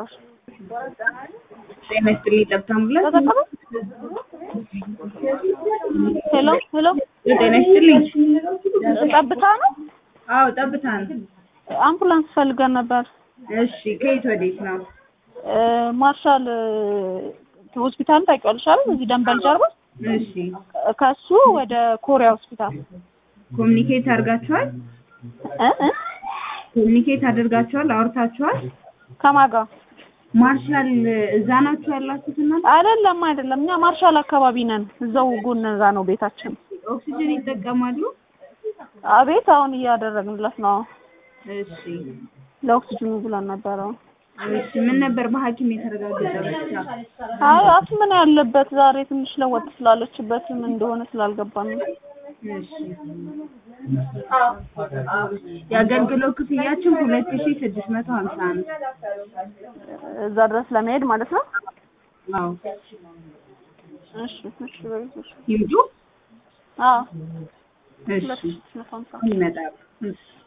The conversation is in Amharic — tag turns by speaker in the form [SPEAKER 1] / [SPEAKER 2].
[SPEAKER 1] ነበር።
[SPEAKER 2] ጤና ይስጥልኝ ጠብታ አምቡላንስ
[SPEAKER 1] ተጠቀሙ። ሄሎ ሄሎ፣
[SPEAKER 2] ጤና ይስጥልኝ
[SPEAKER 1] ጠብታ ነው።
[SPEAKER 2] አዎ ጠብታ ነው
[SPEAKER 1] አምቡላንስ ፈልገን ነበር።
[SPEAKER 2] እሺ ከየት ወዴት ነው
[SPEAKER 1] እ ማርሻል እ ሆስፒታል ታውቂዋለሽ አይደል? እዚህ ደንበል ጀርባ
[SPEAKER 2] እሺ
[SPEAKER 1] ከሱ ወደ ኮሪያ ሆስፒታል
[SPEAKER 2] ኮሚኒኬት አድርጋችኋል
[SPEAKER 1] እ እ
[SPEAKER 2] ኮሚኒኬት አድርጋችኋል አውርታችኋል
[SPEAKER 1] ከማን ጋር?
[SPEAKER 2] ማርሻል እዛ ናችሁ ያላችሁት እናንተ
[SPEAKER 1] አይደለም አይደለም፣ እኛ ማርሻል አካባቢ ነን። እዛው ጎን እዛ ነው ቤታችን።
[SPEAKER 2] ኦክሲጅን ይጠቀማሉ
[SPEAKER 1] አቤት አሁን እያደረግንለት ነው።
[SPEAKER 2] እሺ
[SPEAKER 1] ለኦክሲጅኑ ብለን ነበረው።
[SPEAKER 2] እሺ ምን ነበር በሐኪም የተረጋገጠ በሽታ
[SPEAKER 1] አይ አፍ ምን ያለበት ዛሬ ትንሽ ለወጥ ስላለችበት ምን እንደሆነ ስላልገባን ነው።
[SPEAKER 2] እሺ የአገልግሎት ክፍያችን ሁለት ሺ ስድስት መቶ ሀምሳ አንድ
[SPEAKER 1] እዛ ድረስ ለመሄድ ማለት ነው።
[SPEAKER 2] አዎ
[SPEAKER 1] እሺ እሺ በይ እሺ።
[SPEAKER 2] ይምጡ
[SPEAKER 1] አዎ
[SPEAKER 2] እሺ
[SPEAKER 1] ሁለት ሺህ ስምንት መቶ ሃምሳ
[SPEAKER 2] ይመጣሉ እሺ